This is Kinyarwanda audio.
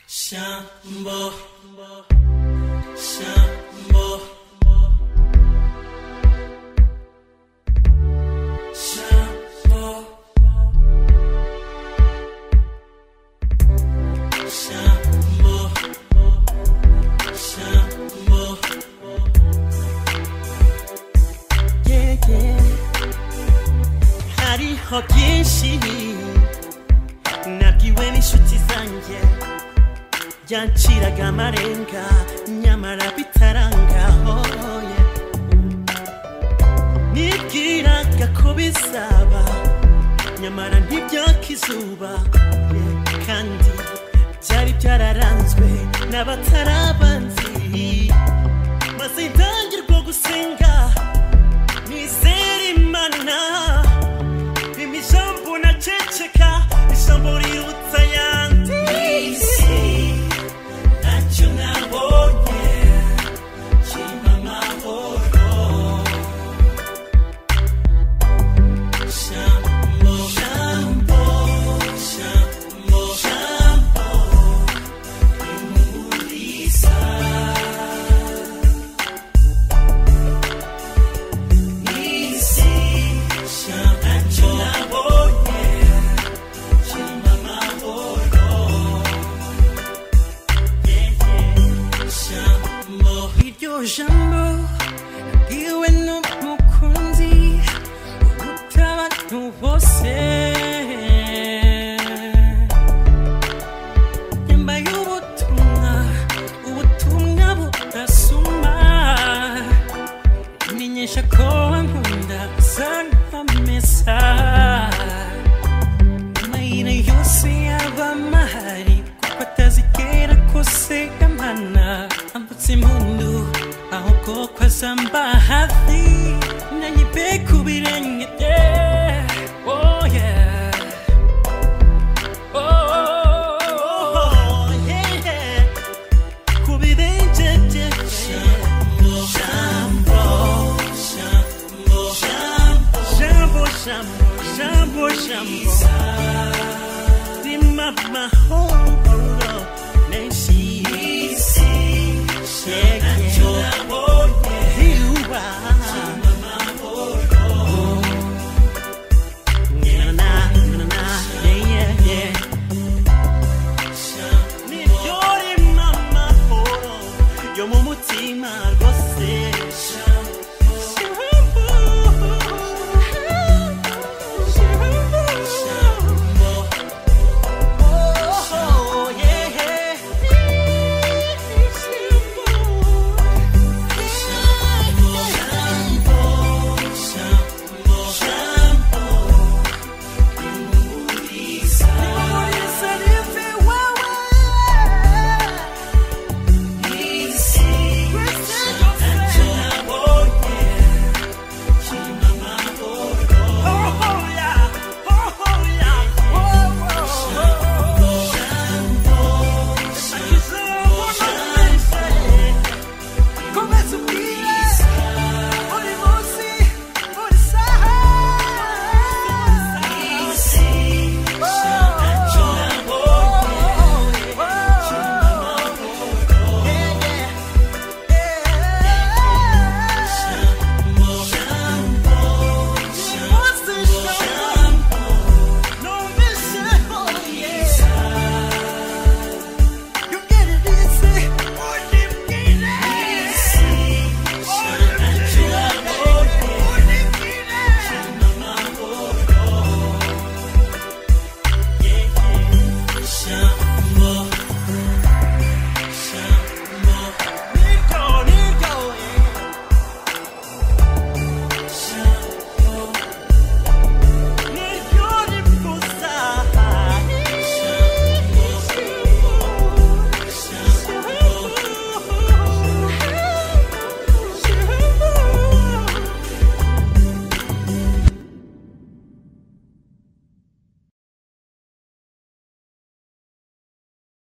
Shambo, shambo, shambo, shambo, shambo. Yeah, yeah. Hariho byinshi nabwiwe n'inshuti zanjye byanciraga amarenga nyamara bitarangaho nibwiraga ko bizaba nyamara ntibyaka izuba kandi byari byararanzwe n'abatarabanzi maze ntangirwa gusenga nizera imana Imi jambo na ceceka ijambo rirutsa yandi isi ntacyo nabonye kirimo amahoro Jambo, jambo, jambo, jambo rimuriza isi ntacyo nabonye kirimo amahoro iryo jambo bwiwe n'umukunzi uruta abantu bose yambaye ubutumwa ubutumwa budasuma imenyesha ko wankunda zanamesa amayira yose yaba mahari kuko atazigera kose amana ambutse impundu ahubwo ko azamba hafi nanyibe ku birenge bye Oh yeah. Oh, oh, oh, oh, yeah. Ku birenge bye. Jambo, jambo, jambo, jambo, jambo, jambo. Rima mahoro.